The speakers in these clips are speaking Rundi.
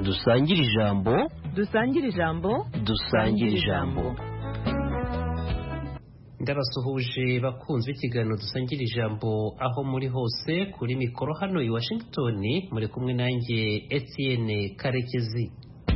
dusangire ijambo dusangire ijambo dusangire ijambo ndabasuhuje bakunze ikiganiro dusangira ijambo aho muri hose kuri mikoro hano i washington muri kumwe nanjye etienne karekezi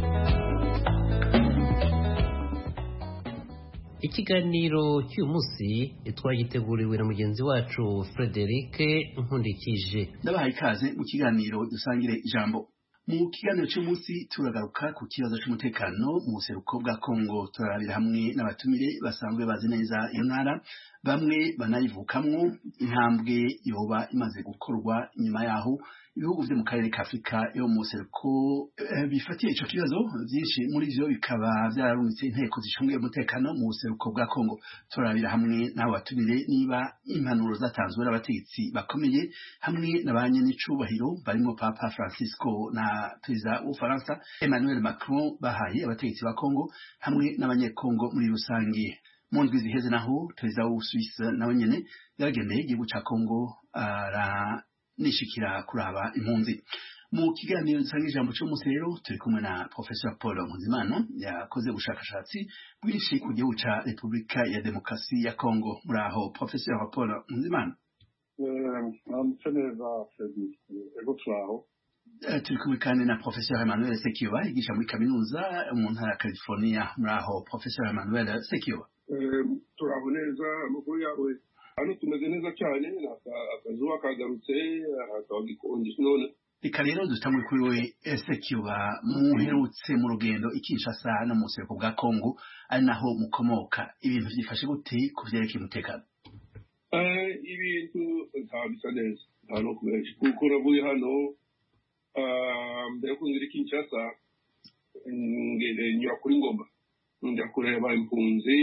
ikiganiro cy'uyu munsi twagiteguriwe na mugenzi wacu frederic nkundikije ndabahaye ikaze mu kiganiro dusangire ijambo mu kiganiro cy'umunsi turagaruka ku kibazo cy'umutekano mu buseruko bwa kongo turarabira hamwe n'abatumire basanzwe bazi neza iyo ntara bamwe banayivukamwo intambwe yoba imaze gukorwa inyuma yaho ibihugu byo mu karere ka afurika yo mu buseruko bifatiye icyo kibazo byinshi muri byo bikaba byararungitse inteko zicungiye umutekano mu buseruko bwa kongo turarabira hamwe n'abo batumire niba impanuro zatanzwe n'abategetsi bakomeye hamwe na ba nyenicubahiro barimo papa francisco na perezida w'ubufaransa emmanuel macron bahaye abategetsi ba kongo hamwe n'abanyekongo muri rusange mu ndwi ziheze naho perezida w'ubusuwisi nawe nyene yaragendeye igihugu ca kongo aranishikira kuraba impunzi mu kiganiro dusanga ijambo cy'umunsi rero turi kumwe na professor paul nkuzimana yakoze ubushakashatsi bwinshi ku gihugu ca repubulika ya demokarasi ya kongo muri aho professor paul nkuzimana mwamutse neza ego turaho turi kumwe kandi na professor emmanuel sekiyoba yigisha muri kaminuza mu ntara ya california muri aho professor emmanuel sekiyoba turaho neza amakuru yawe hano tumeze neza cyane akazuba kagarutse hakaba gikonje none reka rero dutangwe kuri we sekiyoba muherutse mu rugendo i kinshasa no mu buseruko bwa kongo ari naho mukomoka ibintu byifashe gute ku vyerekeye umutekano ibintu nta bisa neza nta no kubenshi kuko navuye hano mbere yo kunzira i kinshasa nyura kuri ngoma njya kureba impunzi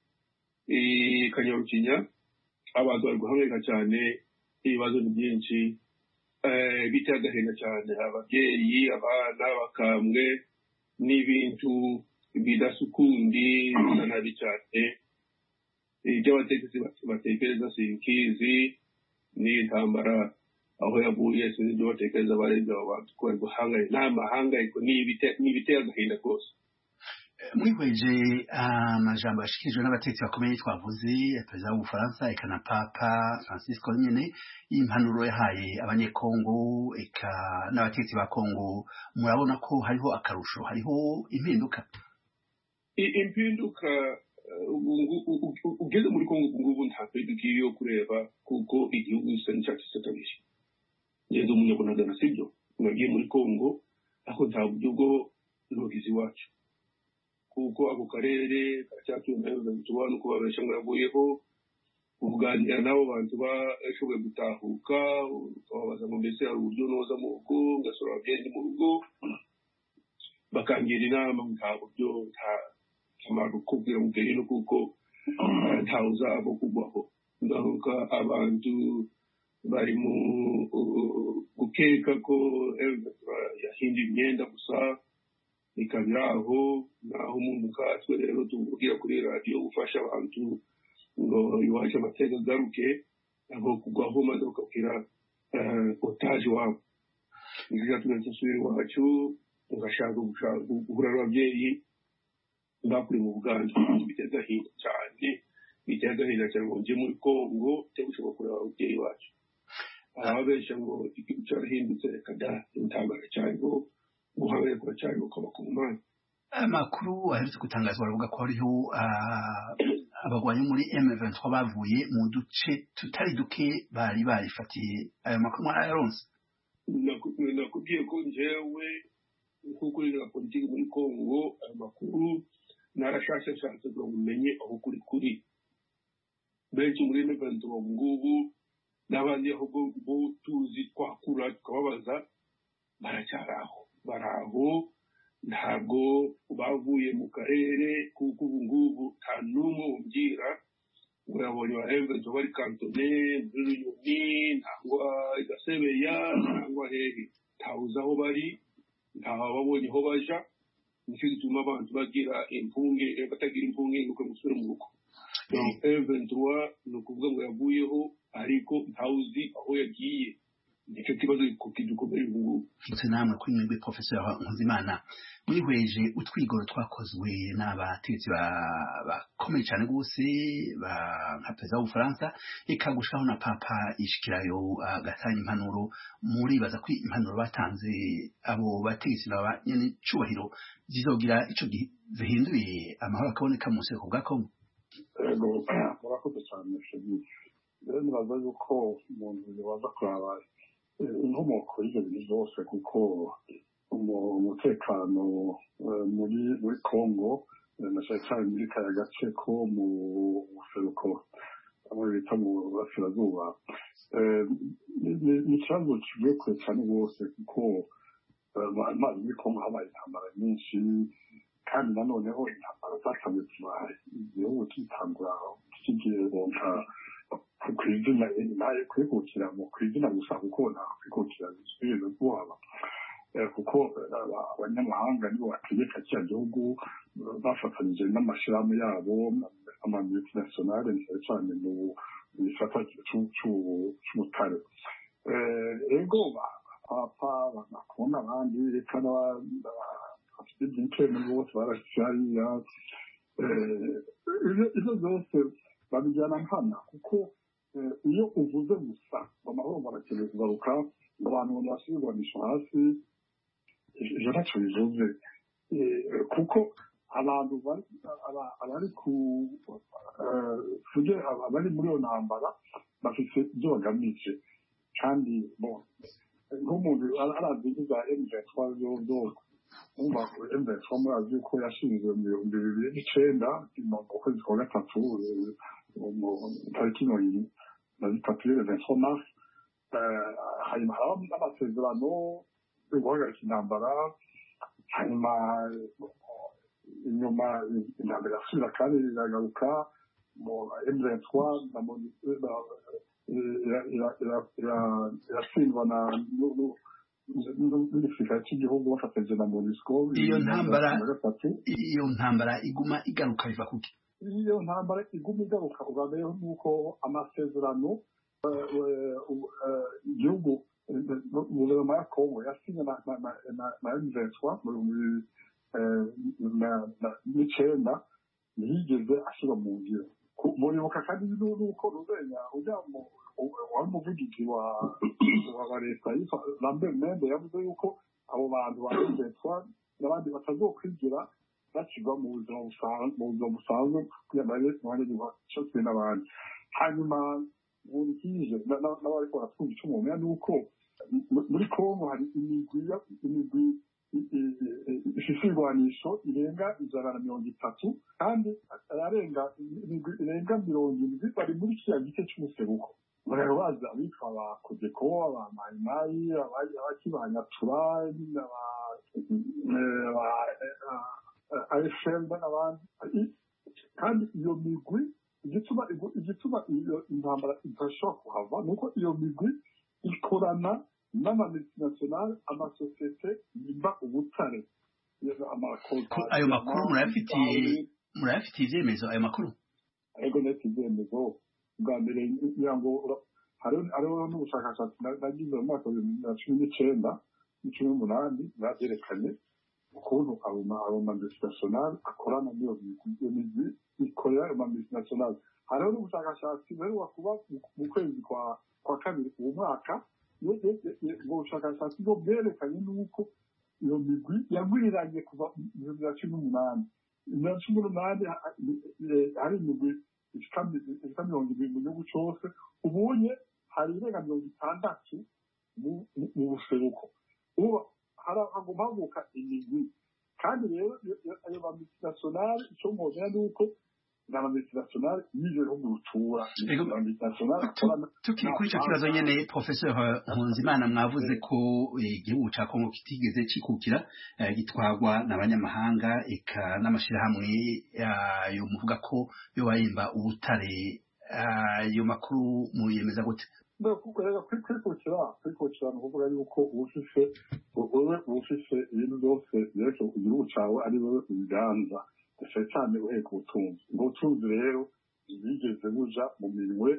kanyarukinya abantu bari guhangayika cyane ibibazo ni byinshi biteye agahinda cyane ababyeyi abana bakambwe n'ibintu bidasukundi bisa nabi cyane ibyo abategetsi batekereza sinkizi n'intambara aho yavuye sinzi ibyo batekereza barenze abo bantu ko bari guhangayika nta mahangayiko ni ibiteye agahinda rwose mwihweje amajambo yashikirijwe n'abategetsi bakomeye twavuze perezida w'ubufaransa eka na papa francisco nyene y'impanuro yahaye abanyekongo eka n'abategetsi ba kongo murabona ko hariho akarusho hariho impinduka impinduka ugeze muri kongo ubu ngubu nta mpinduka iyo kureba kuko igihugu gisa n'icyatsi kitabije ngeze umunyabunagana sibyo mwagiye muri kongo ariko nta buryo bwo nogizi iwacu kuko ako karere karacyatuye nayo tuba no kubabesha ngo yavuyeho kuganira n'abo bantu bashoboye gutahuka ukababaza ngo mbese hari uburyo noza mu rugo ngasura ababyeyi mu rugo bakangira inama nta buryo nta kamaro kubwira mubwira no kuko ntawe uzaba kugwaho ngaruka abantu bari mu gukeka ko yahinduye imyenda gusa ikaba aho naho umuntu nkatwe rero tuvugira kuri radiyo gufasha abantu ngo iwacu amateka agaruke aho kugwaho maze ukabwira otaje wabo nibyo byatumye dusubira iwacu tugashaka guhura n'ababyeyi bakuri mu buganda biteye agahinda cyane biteye agahinda cyane ngo njye muri kongo cyangwa ushobora kureba ababyeyi bacu ababeshya ngo igihugu cyarahindutse reka da intambara cyariho guhangayika kuracyari ukaba ku mana amakuru aherutse gutangazwa baravuga ko hariho abagwanyi muri M23 bavuye mu duce tutari duke bari barifatiye ayo makuru mwarayaronse nakubwiye ko njyewe nk'uko uri na politiki muri kongo ayo makuru narashakashatse kugira ngo umenye aho kuri kuri benshi muri M23 ubu ngubu n'abandi aho bo tuzi twakura tukababaza baracyari aho bari aho ntabwo bavuye mu karere kuko ubu ngubu nta n'umwe umbwira ngo yabonye ba emvezo bari kantone muri runyoni nangwa igasebeya nangwa hehe ntawuzi aho bari ntababonye aho baja nicyo gituma abantu bagira impunge batagira impunge ngo musubire mu rugo M23 ni ukuvuga ngo yavuyeho ariko ntawuzi aho yagiye nicyo kibazo kidukomeye ubu ndetse namwe kuri mwebwe professeur nkuzimana mwihweje utwigoro twakozwe n'abategetsi bakomeye cyane rwose nka perezida w'ubufaransa eka gushikaho na papa yishikirayo agatanga impanuro muribaza ko impanuro batanze abo bategetsi baba nyene cubahiro zizogira ico zihinduye amahoro akaboneka mu buseko bwa kongo ego murakoze cyane shemisi rero nibaza yuko umuntu yabaza kuraba inkomoko y'ibyo bintu byose kuko umutekano muri muri congo na cyane cyane muri kaya gace ko mu buseruko aho bita mu burasirazuba ni ikibazo kivuye kure cyane rwose kuko amazi muri congo habaye intambara nyinshi kandi nanoneho intambara zakamye kuba igihugu kitangura kigiye bonka ku izina nayo kwikukira mu ku izina gusa kuko nta kwikukira bisubire kuhaba kuko abanyamahanga nibo bategeka kiriya gihugu bafatanyije n'amashyirahamwe yabo amamultinationale cyane cyane mu gisata cy'ubutare ego papa bakunda abandi reka bafite byinshi bose barashyize hariya ibyo byose babijyana nkana kuko iyo uvuze gusa amahoro barakeneye kugaruka abantu basubirwanisha hasi ibyo ntacyo bivuze kuko abantu abari ku abari muri iyo ntambara bafite ibyo bagamije kandi nk'umuntu arazi za emuventwa zose umva emuventwa murazi ko yashinzwe mu bihumbi bibiri n'icenda mu kwezi kwa gatatu tariki mirongo na zitatu y'eventwa mars hanyuma haraho n'amasezerano yo guhagarika intambara hanyuma inyuma intambara irasubira kandi iragaruka mu emuventwa iratsindwa na n'igisirikare cy'igihugu bafatanyije na monisco iyo ntambara iyo ntambara iguma igaruka biva kuki iyo ntambara iguma igaruka ugambeyeho nuko amasezerano igihugu guverinoma ya kongo yasinye na emuventwa mu bihumbi n'icenda ntiyigeze ashyirwa mu ngiro muribuka kandi nuko ruzenya ujya wari umuvugizi wa wa leta yitwa lambert mende yavuze yuko abo bantu barembetswa n'abandi batazokwigira bashyirwa mu buzima busanzwe kugira ngo babe mu banyagihugu cyo n'abandi hanyuma nkurikije n'abari baratwumva icyo umuntu ni uko muri kongo hari imigwi imigwi ifite ibigwanisho irenga ijana na mirongo itatu kandi arenga irenga mirongo indwi bari muri kiriya gice cy'umuseruko rero baza abitwa ba kodeko aba mayimayi abakibanyatura afl n'abandi kandi iyo migwi igituma igituma iyo intambara idashobora kuhava ni uko iyo migwi ikorana n'amamultinationale amasosiyete yimba ubutare ayo makuru murayafitiye murayafitiye ibyemezo ayo makuru ariko ndetse ibyemezo bwa mbere kugira ngo hariho n'ubushakashatsi nagize mu mwaka wa bibiri na cumi n'icyenda cumi n'umunani bwabyerekanye ukuntu abo mamultinationale akorana n'iyo migwi ikorera ayo mamultinationale hariho n'ubushakashatsi buheruka kuba mu kwezi kwa kabiri uwo mwaka ubwo bushakashatsi bwo bwerekanye n'uko iyo migwi yagwiriranye kuva mu bihumbi bibiri na cumi n'umunani bibiri na cumi n'umunani hari imigwi ifite mirongo ibiri mu gihugu cyose ubunye hari irenga mirongo itandatu mu buseruko ubu hagomba havuka imigwi kandi rero ayo mamultinationale icyo mwongera ni uko ni amamultinationale y'ibyo bihugu rutura tukiri kuri icyo kibazo nyine professeur nkunzimana mwavuze ko igihugu cya kongo kitigeze kikukira gitwagwa n'abanyamahanga eka n'amashyirahamwe yo muvuga ko yo bayimba ubutare ayo makuru muyemeza gute kwikukira kwikukira ni ukuvuga yuko ubufise wowe ubufise ibintu byose byerekeye ku gihugu cyawe ari wowe ubiganza cyane cyane uhereye ku butunzi ubwo butunzi rero bwigeze buja mu minwe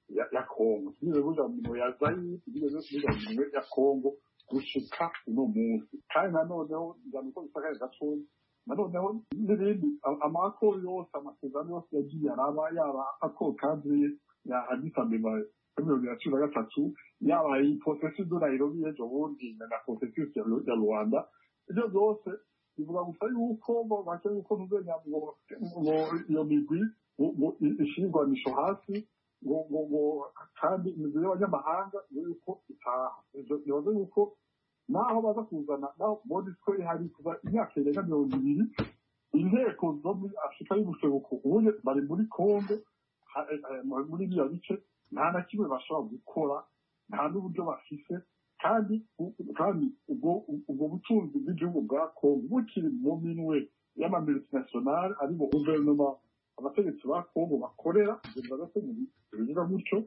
ya ya kongo ntibigeze buja mu minwe ya zayire ntibigeze buja mu minwe ya kongo gushika uno munsi kandi nanoneho njyana uko bisakaye gatoya nanoneho n'ibindi a- amakoro yose amasezerano yose yagiye araba yaba ako kadire ya Addis Abeba ya mirongo ibiri na cumi na gatatu yaba iyi processus de Nairobi y'ejo bundi na na processus ya ya Rwanda ibyo byose bivuga gusa yuko bo bashaka yuko ntuzenya ngo ngo iyo migwi ngo- ngo ishingwanisho hasi ngo ngo ngo kandi imigwi y'abanyamahanga ngo yuko itaha Ivyo bivuze yuko naho baza kuzana naho bodi ko ihari kuva imyaka irenga mirongo ibiri inteko zo muri afurika y'ubuseruko ubundi bari muri kongo ha- eh, eh, muri biriya bice nta na kimwe bashobora gukora nta n'uburyo bafise kandi u- kandi ubwo ubwo butunzi bw'igihugu bwa kongo bukiri mu minwe y'amamultinationale ari bo guverinoma abategetsi ba kongo bakorera kugeza gato mu bivuga gutyo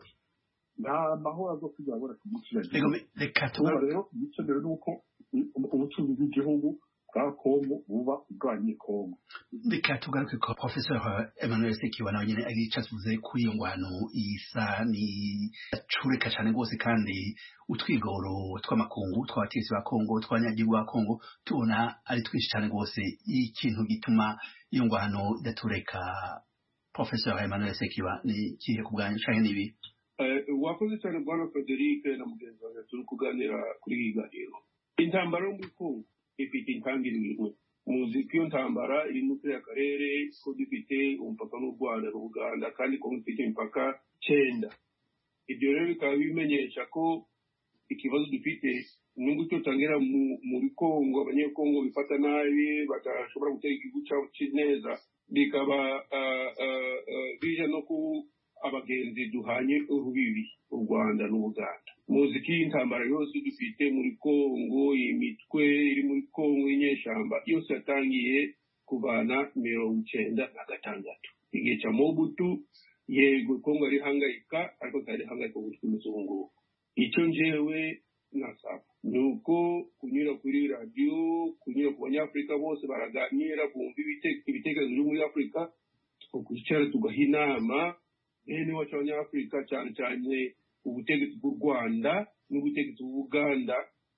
nta mahoro azokwigira aboneka umunsi Reka yagiye bi- reka ubu tugaruke rero igikenewe ni uko i- ubutunzi bw'igihugu bwa kongo buba ubwanye kongo reka tugaruke kwa professor emmanuel sekiwa nawe nyene ari ico asubize kuri iyo ngwano isa ni acureka cane rwose kandi utwigoro tw'amakungu tw'abategetsi ba kongo tw'abanyagihugu ba kongo tubona ari twinshi cane rwose ikintu gituma iyo ngwano idatureka professor emmanuel sekiwa ni kihe ku bwanyu canke nibi Eh, wakoze cyane bwana frederic na mugenzi wanjye turi kuganira kuri iyi ganiro intambara yo muri kongo ifite intangiriro imwe muzi ko iyo ntambara iri muri kariya karere ko dufite umupaka n'u rwanda n'uganda kandi kongo ifite imipaka cyenda ibyo rero bikaba bimenyesha ko ikibazo dufite nubwo icyo tangira mu- muri kongo abanyekongo bifata nabi badashobora gutera igihugu cyabo ki- neza bikaba ah, ah, ah, bija no ku abagenzi duhanye urubibi u rwanda n'ubuganda muzi ko iyi ntambara yose dufite muri kongo imitwe iri muri kongo y'inyeshyamba yose yatangiye kuvana mirongo icyenda na gatandatu igihe cya mobutu yego kongo arihangayika ariko tarihangayika gutya umuzungu icyo njyewe nasaba ni uko kunyura kuri radiyo kunyura ku banyafurika bose baraganira bumva ibite- ibitekerezo byo muri afurika tukwicara tugaha inama bene wacu abanyafurika cyane cyane ubutegetsi bw'u rwanda n'ubutegetsi bw'uganda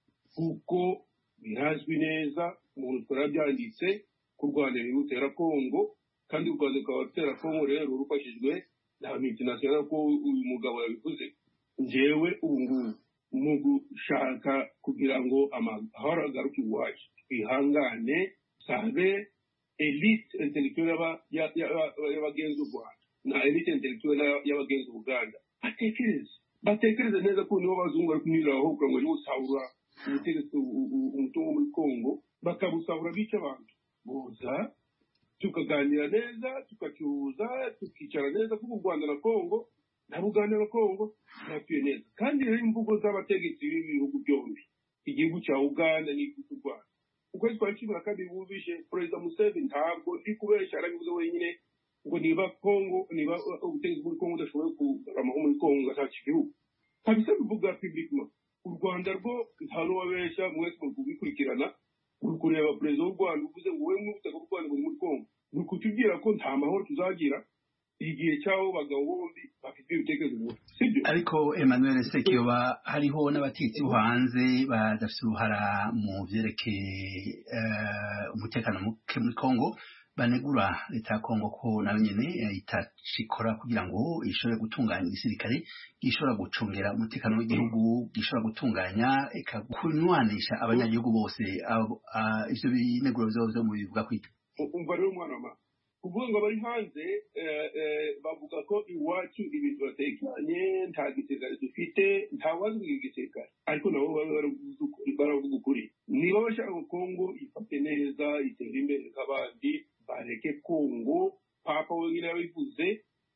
kuko birazwi neza umuntu twarabyanditse ko u rwanda ruri gutera kongo kandi u rwanda rukaba rutera kongo rero rufashijwe na multinational ko uyu mugabo yabivuze njyewe ubu ngubu mu gushaka kugira ngo amahoro agaruke iwacu twihangane sabe elite intellectuelle y'aba- ya- ya- y'abagenzi u rwanda na elite intellectuelle y'abagenzi uganda batekereze batekereze neza ko nibo bazungu bari kunyuriraho kugira ngo niwusahura ubutegetsi u- u- umutungo muri kongo bakabusahura bica abantu boza tukaganira neza tugacuruza tukicara neza kuko u rwanda na kongo nta buganda na kongo ntatuye neza kandi rero imvugo z'abategetsi b'ibihugu byombi igihugu cya uganda n'igihugu cy'u rwanda ukwezi kwa cumi na kabiri bumvishe perezida museveni ntabwo ndi kubeshya arabivuze wenyine ngo niba kongo niba uh, ubutegetsi muri kongo udashoboye kugaramaho muri kongo ngashaka igihugu kabisa bivuga publiquement u rwanda rwo nta n'uwabeshya mwese muri kubikurikirana uri kureba perezida w'u rwanda uvuze ngo wowe mw'ubutaka bw'u rwanda buri muri kongo ni ukutubwira ko nta mahoro tuzagira igihe cy'abo bagabo bombi bafite ibitekerezo bimwe sibyo ariko emmanuel sekiyoba hariho n'abatetsi bo hanze badafite uruhara mu vyerekeye eh, umutekano muke muri kongo banegura leta ya kongo ko nayo nyene eh, itacikora kugira ngo ishobore gutunganya igisirikare gishobora gucungera umutekano w'igihugu gishobora gutunganya eka kunywanisha abanyagihugu bose abo- ah, ivyo bineguro vyo vyo mubivuga kwita umva rero umwana wa kuvuga ngo abari hanze eh, eh, bavuga ko iwacu ibintu batekanye nta gisirikare dufite nta wazwiga igisirikare ariko nabo baba baravuze ukuri baravuga ukuri niba bashaka ngo kongo ifate neza itere imbere nk'abandi bareke kongo papa wenyine yabivuze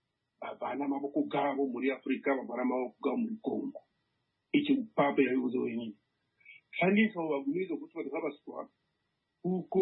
bavana amaboko gabo muri afurika bavana amaboko gabo muri kongo icyo papa yabivuze wenyine kandi nkabo bagumiriza kutubata nk'abaswa kuko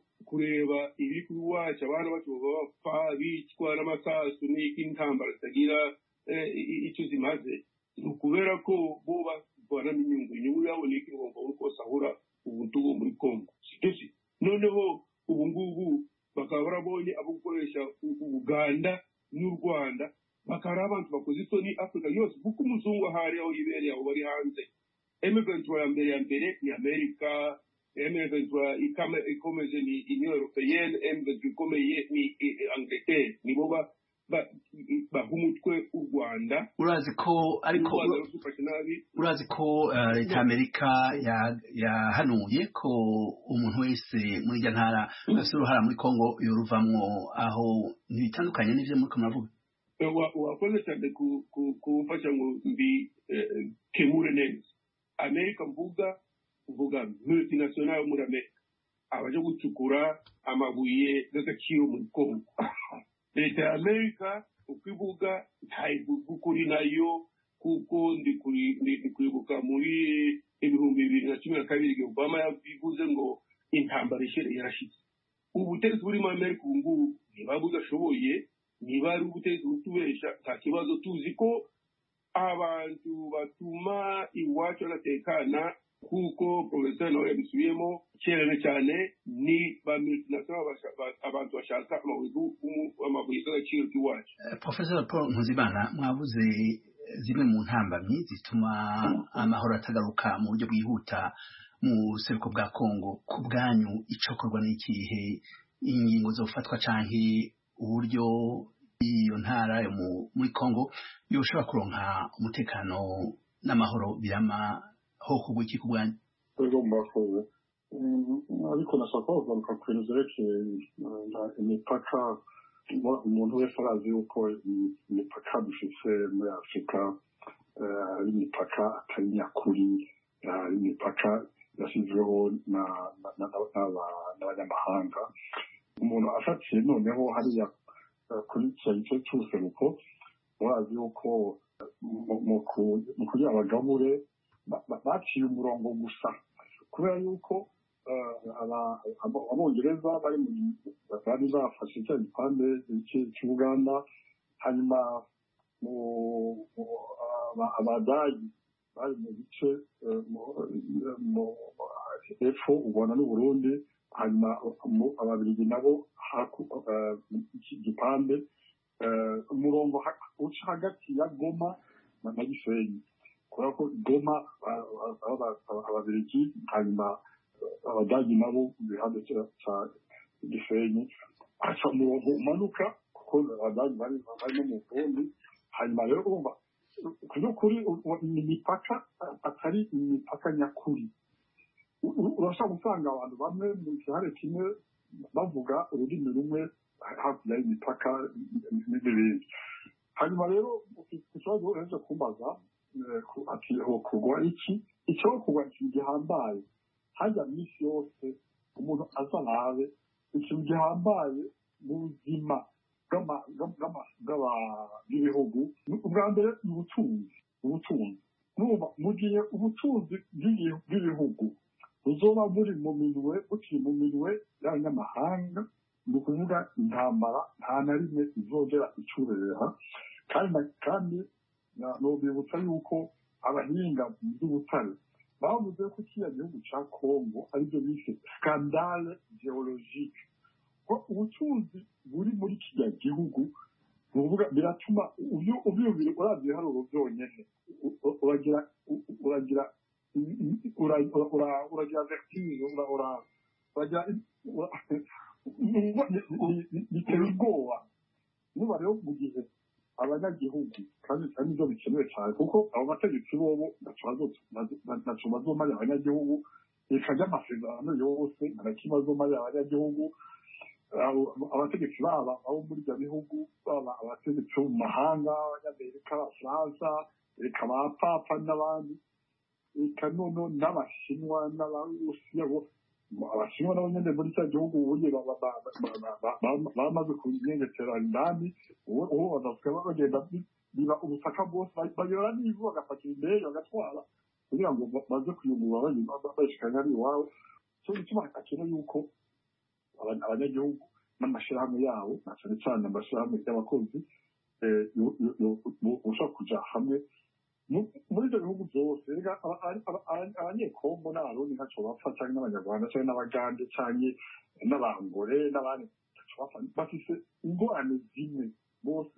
kureba ibiri kuri wacu abana bacu baba bapfa bicwa n'amasasu n'iki intambara zitagira eh, i- icyo zimaze ni ukubera ko bo bavana n'inyungu inyungu yabo ni iki ngo babone uko basahura ubutungo muri kongo sibyo si noneho ubu ngubu bakaba barabonye abo gukoresha u- ubuganda n'u rwanda bakaba ari abantu bakoze isoni afurika yose kuko umuzungu ahari aho yibereye aho bari hanze emeventura ya mbere ya mbere ni amerika emeventura ikomeje ni union europeyenne emeventura ikomeye ni angleterre nibo ba baha umutwe u rwanda urazi ko ariko u rwanda rudufashe nabi urazi ko eh, leta y'amerika ya- yahanuye ko umuntu wese muri irya ntara afite uruhara muri kongo yoruvamwo aho ntibitandukanye n'ivyo muriko muravuga Eh, wa- wakoze cyane ku- ku- kumfasha ngo mbi eh, kemure neza amerika mvuga mvuga multinational yo muri amerika abaje gucukura amabuye y'agaciro mu kongo leta ya amerika uko ivuga ntayivuga ukuri nayo kuko ndi kuri- ndi- ndi kwibuka muri ibihumbi bibiri na cumi na kabiri igihe obama yabivuze ngo intambara ishere yarashize ubutegetsi buri muri amerika ubu ngubu niba budashoboye niba ari ubutegetsi butubesha nta kibazo tuzi ko abantu batuma iwacu badatekana kuko porofeseri nawe yabisubiyemo kera cyane ni ba multinational basha- ba- abantu bashaka amabuye y'u- amabuye y'agaciro k'iwacu Eh, professor paul nkuzimana mwavuze zimwe mu ntambamyi zituma amahoro atagaruka mu buryo bwihuta mu buseruko bwa kongo ku bwanyu icokorwa n'ikihe ingingo zofatwa canke uburyo iyo ntara yo mu- muri kongo yoshobora kuronka umutekano n'amahoro birama ho kugwa iki ku bwanyu rwego murakoze Mm, ariko nashaka kugaruka ku bintu byerekeye eh, imipaka Mo- umuntu wese arazi yuko imi- imipaka dufise muri afurika eh, ari imipaka atari nyakuri eh, ari imipaka yashyizweho na- na- na- n'aba- n'abanyamahanga umuntu afatiye noneho hariya eh, kuri icyo gice cy'ubuseruko murazi yuko eh, mu- mu ku- mu kugira abagabure ba- ba- baciye umurongo gusa kubera yuko eh, aba- abo- abongereza bari mu- bari bafashe cya gipande cy'i- cy'ubuganda hanyuma mu- mu- aba- abadagi bari mu bice eh, mu- mu- hepfo u rwanda n'uburundi hanyuma mu- ababiligi nabo haku- eh, iki gipande eh, umurongo ha- uca hagati ya goma na na gisenyi kubera ko goma ba- ba- ba- ba- ababiligi hanyuma eh, abadagi nabo mu gihande cya- cya gisenyi haca umurongo umanuka kuko abadagi bari bari no mu burundi hanyuma rero urumva ku by'ukuri u- u- ni imipaka atari imipaka nyakuri U- u- urashobora gusanga abantu bamwe mu gihare kimwe bavuga ururimi rumwe hakurya y'imipaka n'ibindi hanyuma rero ku kibazo uhereje kumbaza eh, ku- ati ho kugwa iki icyo kugwa ikintu gihambaye hajya minsi yose umuntu aza nabe ikintu gihambaye mu buzima bw'ama- bw'ama- bw'aba- bw'ibihugu ni- ubwa mbere ni ubutunzi ubutunzi numva mu gihe ubutunzi bw'ibi- bw'ibihugu buzoba buri mu minwe bukiri mu minwe y'abanyamahanga ni ukuvuga intambara nta na rimwe izongera icureha kandi na- kandi na- nobibutsa yuko abahinga mu by'ubutare bavuze ko kiriya gihugu cya kongo aribyo bise skandale geologike ko ubutunzi buri muri kiriya gihugu ni ukuvuga biratuma ubyu- ubyumvire uravye ibiharuro byonyene u- u- uragira u- uragira ura- ura- ura- uragira vertige ura- ura- uragira ura- bitera ubwoba niba rero mu gihe abanyagihugu kandi kandi nibyo bikenewe cyane kuko abo bategetsi bobo ntaco bazomarira abanyagihugu reka ry'amasezerano yose nta kimwe bazomarira abanyagihugu abo- abategetsi baba abo muri ibyo bihugu baba abategetsi bo mu mahanga abanyamerika abafaransa reka ba papa n'abandi reka nono n'abashinwa n'abarusiya bo abashinwa nabo nyene muri cya gihugu ubuye ba- ba- ba- ba- ba- ba- ba- bamaze kunyengetera indani ubu ubu badasiga bagenda bi- biba ubutaka bwose ba- bayora n'ivu bagapakira indege bagatwara kugira ngo ba- baze kuyungurura banyuma bashikanya ari iwabo cyo gituma akeneye yuko aba- abanyagihugu n'amashyirahamwe yabo na cyane cyane amashyirahamwe y'abakozi eh, yo- yo- yo- bo- boshobora kuja hamwe mu- muri ibyo bihugu byose rega aba- aba- aba- aba- abanyekongo n'abarundi ntaco bapfa canke n'abanyarwanda canke n'abagande canke n'abangore n'abandi ntaco bapfa bafise ingorane zimwe bose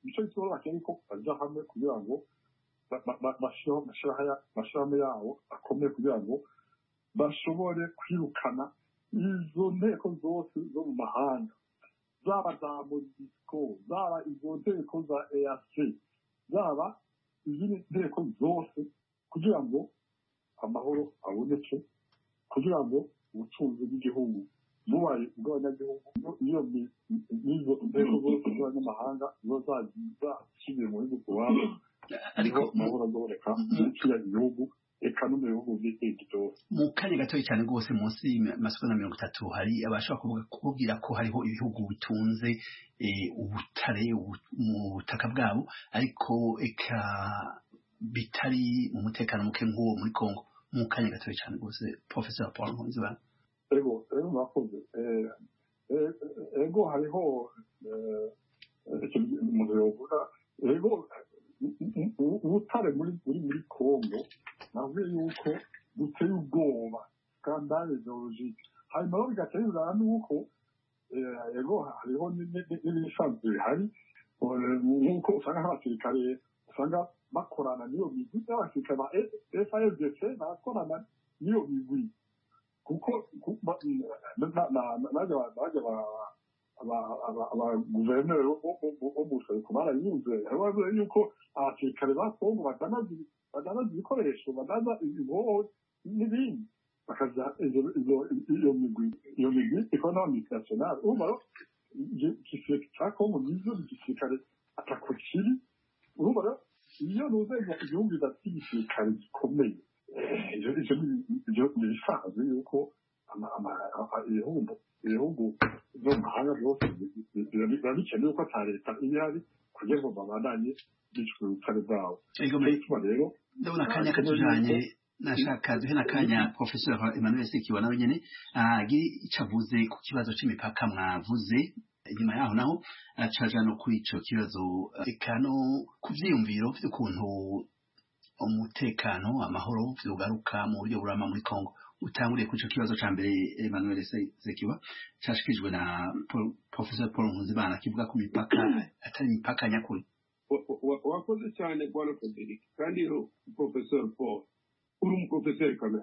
nicyo gituma bakeneye ko bajya hamwe kugira ngo bashyiraho amashyirahamwe yabo akomeye kugira ngo bashobore kwirukana izo nteko zose zo mu mahanga zaba za modisco zaba izo nteko za eac zaba izindi nteko zose kugira ngo amahoro aboneke kugira ngo ubutunzi bw'igihugu bubaye ubw'abanyagihugu iyo n'izo nteko zose z'abanyamahanga ziba zashyiriye mu bihugu iwabo ariko amahoro azoboneka mu kiriya gihugu eka no mu bihugu by'ikindi byose mu kanya gatoya cyane rwose munsi y'amasegonda mirongo itatu hari abashobora kubwira ko hariho ibihugu bitunze ubutare mu butaka bwabo ariko eka bitari mu mutekano muke nk'uwo muri congo mu kanya gatoya cyane rwose professor paul nkunzibana ego ego murakoze ego hariho ikintu umuntu yovuga ego ubutare muri muri congo navuye yuko buteye ubwoba skandale ideologike hanyuma rero bigatera inzara nuko ego hariho n'ibisanzwe bihari nk'uko usanga nk'abasirikare usanga bakorana n'iyo migwi n'abasirikare ba FARDC barakorana n'iyo migwi kuko najya abaguverineri bo mu buseruko barayunze bavuze yuko abasirikare ba kongo badanaza ibikoresho badaza inkoho n'ibindi bakaza iyo migwi iyo migwi ikora n'abamultinationale urumva rero igisirikare cya kongo nizo igisirikare atako kiri urumva rero iyo nuzenya igihugu bidafite igisirikare gikomeye ibyo ni ibisanzwe yuko ibihugu ibihugu byo mu mahanga byose biba bikenewe ko ata leta iba ihari kugira ngo babandanye bicwa ubutare bwabo nicyo gituma rero ndabona akanya katujanye nashaka duhe n'akanya professor emmanuel sekiwa nawe nyene agire ico avuze ku kibazo c'imipaka mwavuze inyuma yaho naho acaja no kuri ico kibazo eka no ku vyiyumviro vy'ukuntu umutekano amahoro vyugaruka mu buryo burama muri congo utanguriye kuri ico kibazo ca mbere emmanuel sekiwa cashikijwe na professor paul nkunzimana kivuga ku mipaka atari imipaka nyakuri wakoze cyane bwana frederic kandi rero professor paul uri umuprofeseri kamere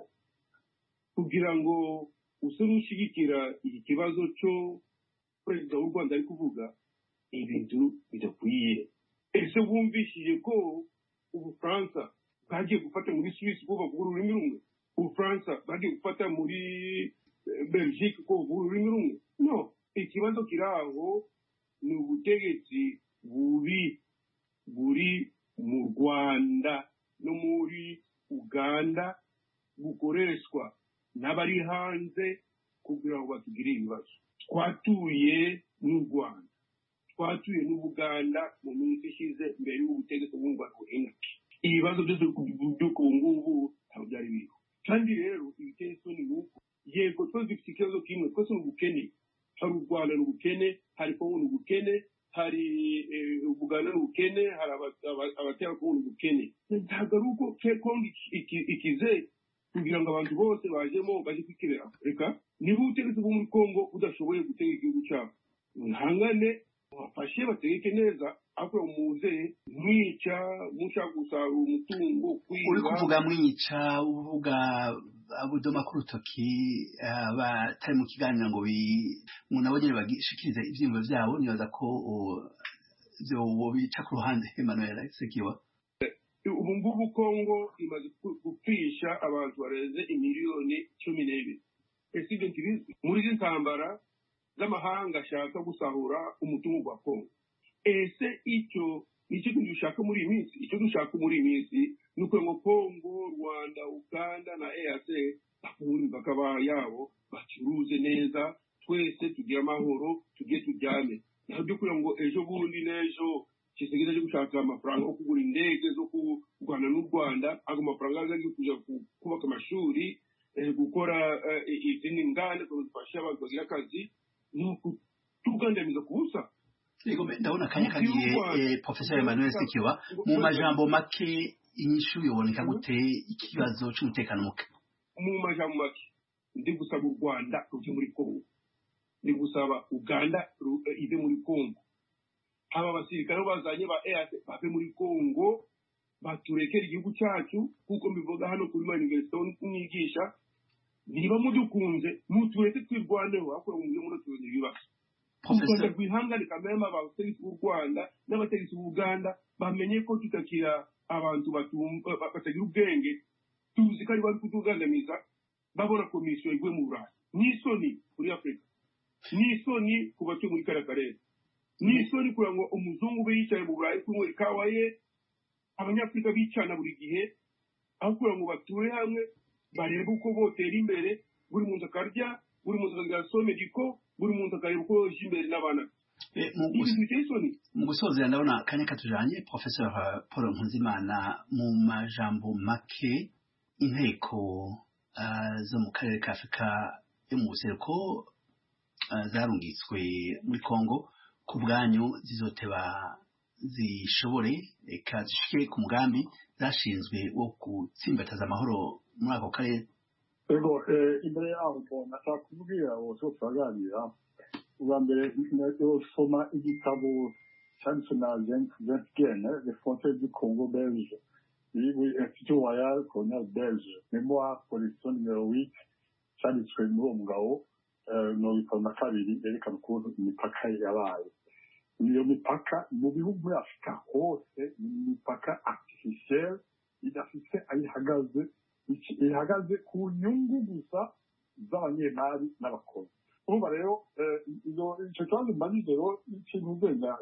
kugira ngo use n'ushyigikira iki kibazo cyo perezida w'u rwanda ari kuvuga ibintu bidakwiye ese wumvishije ko ubufaransa bwagiye gufata muri suwisi ko bavuga ururimi rumwe ubufaransa bwagiye gufata muri belgique ko bavuga ururimi rumwe no ikibazo kiri aho ni ubutegetsi bubi buri mu rwanda no muri uganda bukoreshwa n'abari hanze kugira ngo batugire ibibazo twatuye n'u rwanda twatuye n'ubuganda mu minsi ishize mbere y'ubutegetsi bw'u rwanda buhinduke ibibazo byose by'uko ubu ngubu ntabwo byari biriho kandi rero ibiteye isoni ni uko yego twese dufite ikibazo kimwe twese ni ubukene hari u rwanda ni ubukene hari kongo ni ubukene hari ubuganda ni ubukene hari abatera kongo ni ubukene ntabwo ari uko kongo ikize kugira ngo abantu bose bajemo bajye kwikebera reka niba ubutegetsi bwo muri kongo budashoboye gutega igihugu cyabo mwihangane bafashe bategeke neza ariko muze mwica mushaka gusarura umutungo uri kuvuga mwica uvuga abudoma ku rutoki batari mu kiganiro ngo umuntu abo nyine bagishikirize ibyiyumvo byabo nibaza ko byo bica ku ruhande Emmanuel Sekiwa ubu ngubu kongo imaze gupfisha abantu barenze imiliyoni cumi n'ebyiri ese ibyo ntibizi muri izi ntambara z'amahanga ashaka gusahura umutungo wa kongo ese icyo ni cyo dushaka muri iyi minsi icyo dushaka muri iyi minsi ni uko ngo kongo rwanda uganda na eac bafungura imipaka yabo bacuruze neza twese tugire amahoro tujye turyame naho byo kugira ngo ejo bundi n'ejo kisigeze cyo gushaka amafaranga yo kugura indege zo kurwana n'u rwanda ago mafaranga aza kujya kubaka amashuri gukora izindi nganda zifasha abantu bagira akazi ni ukutugandamiza ku busa ndabona akanya kagiye professor emmanuel sikiwa mu majambo make inyishu yoboneka gute ikibazo cy'umutekano muke mu majambo make ndi gusaba u rwanda rujye muri kongo ndi gusaba uganda ive muri kongo haba abasirikare bo bazanye ba eac bave muri congo baturekera igihugu cyacu kuko mbivuga hano kuri maniverisite mwigisha niba mudukunze mutureke twirwaneho ariko mujye munatuzanira ibibazo u rwanda professeur rwihangane kameme abategetsi b'u rwanda n'abategetsi b'uganda bamenye ko tutakira abantu batumva- ba- batagira ubwenge tuzi ko ari bari kutugandamiza babona komisiyo iguye mu burayi n'isoni kuri afurika n'isoni ku batuye muri kariya karere n'isoni kugira ngo umuzungu ube yicaye mu burayi kunywa ikawa ye abanyafurika bicana buri gihe aho kugira ngo bature hamwe barebe uko botera imbere buri muntu akarya buri muntu akagira somediko buri muntu akareba uko yoje imbere n'abana Eh, mu ibi gus- biteye isoni mu gusozera ndabona akanya katujanye professeur uh, paul nkuzimana mu majambo make inteko uh, zo mu karere ka afurika yo mu buseruko uh, zarungitswe muri congo ku bwanyu zizoteba zishobore eka zishike ku mugambi zashinzwe wo gutsimbataza amahoro muri ako karere ego eh, imbere yaho ngo nashaka kubwira bose bose baganira ubwa mbere soma igitabo cyanditswe na Jens Jens Gene le frontières du Congo belge oui institut royal colonial belge mémoire collection numéro 8 cyanditswe muri uwo mugabo eh, mirongo itanu na kabiri yerekana ukuntu imipaka yabaye iyo mipaka mu bihugu muri afurika hose ni imipaka artificielle idafite aho ihagaze iki- ihagaze ku nyungu gusa z'abanyemari n'abakozi urumva rero eh, izo- icyo kibazo mbajije rero ikintu ugenda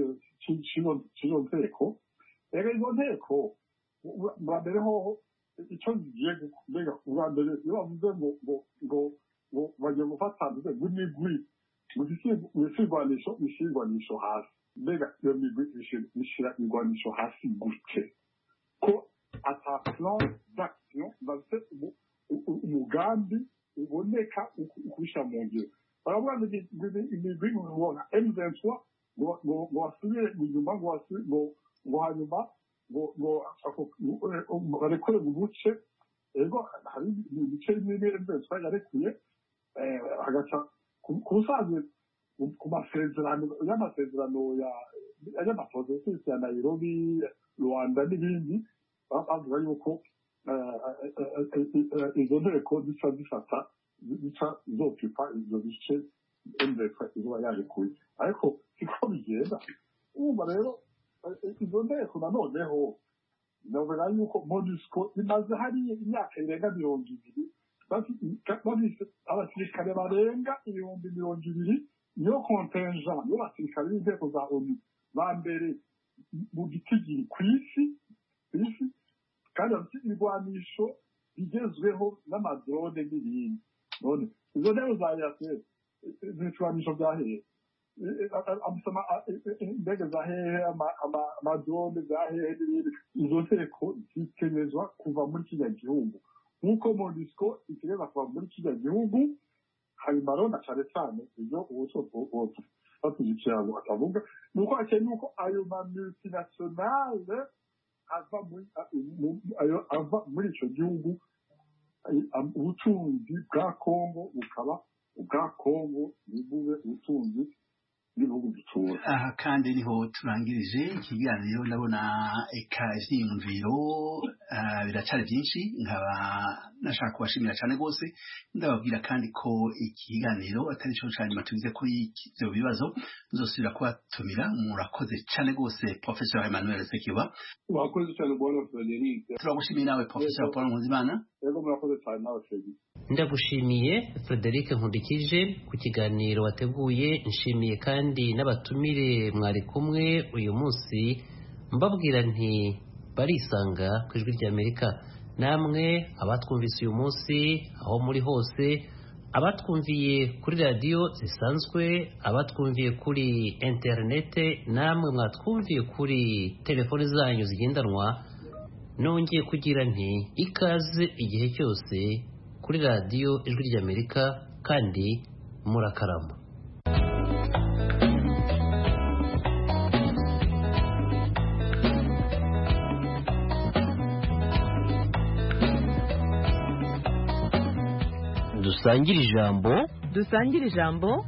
cy'izo nteko rero izo nteko u- bwa mbere hoho icyo zigiye gu- mbega ubwa mbere iyo bavuze ngo ngo ngo ngo bagiye gufata mvuze ngo imigwi ibisirwanisho bishyirwanisho hasi mbega iyo migwi bishyira irwanisho hasi gute ko ata plan d'action bafite umu- u- u- umugambi uboneka uku- ukubishyira mu ngiro baravuga ngo imi- imi- imigwi ngo nka M23 ngo ngo- ngo basubire inyuma ngo basubire ngo ngo hanyuma ngo ngo ako- ngo barekure mu buce ego hari ibice bimwe bimwe M23 yarekuye eh, hagaca ku- ku busanzwe ku- ku masezerano y'amasezerano ya y'amaprocessus ya Nairobi Rwanda n'ibindi ba- bavuga yuko eh, eh, eh, eh, eh, izo nteko zica zifata zica zokipa ibyo bice MDF izuba yarekuye ariko siko bigenda urumva rero eh, izo nteko nanoneho navuga yuko MONUSCO imaze hariya imyaka irenga mirongo ibiri bafite bafite abasirikare barenga ibihumbi mirongo ibiri niyo kontenja niyo basirikare b'inteko za onu ba mbere mu gitigiri ku isi ku isi kandi bafite ibigwanisho bigezweho n'amadrone n'ibindi none izo ntebe za yaseri ibigwanisho bya hehe amusoma indege za hehe ama- ama- amadrone za hehe n'ibindi izo nteko zitegerezwa kuva muri kiriya gihugu nk'uko monisco itegereza kuva muri kiriya gihugu hanyuma rero na cyane cyane ibyo ubu batuzikira ngo atavuga ni uko hakeneye uko ayo ma multinationale ava muri mu- ayo ava muri icyo gihugu ay- am- ubutunzi bwa kongo bukaba ubwa kongo ntibube ubutunzi bw'ibihugu dutura aha kandi niho turangirije ikiganiro ndabona eka ivyiyumviro ah, biracari byinshi nkaba nashaka kubashimira cyane rwose ndababwira kandi ko ikiganiro atari cyo ca nyuma tugize kuri ivyo bibazo nzosubira kubatumira murakoze cyane rwose professor emmanuel sekiba wakoze cyane bwana frederic turagushimiye nawe professor paul nkuzimana rero murakoze cyane nawe fegi ndagushimiye frederic nkundikije ku kiganiro wateguye nshimiye kandi n'abatumire mwari kumwe uyu munsi mbabwira nti barisanga ku ijwi ry'amerika namwe abatwumvise uyu munsi aho muri hose abatwumviye kuri radiyo zisanzwe abatwumviye kuri interinete namwe mwatwumviye kuri telefoni zanyu zigendanwa nongeye kugira nti ikaze igihe cyose kuri radiyo ijwi ry'amerika kandi murakarama dusangire ijambo dusangire ijambo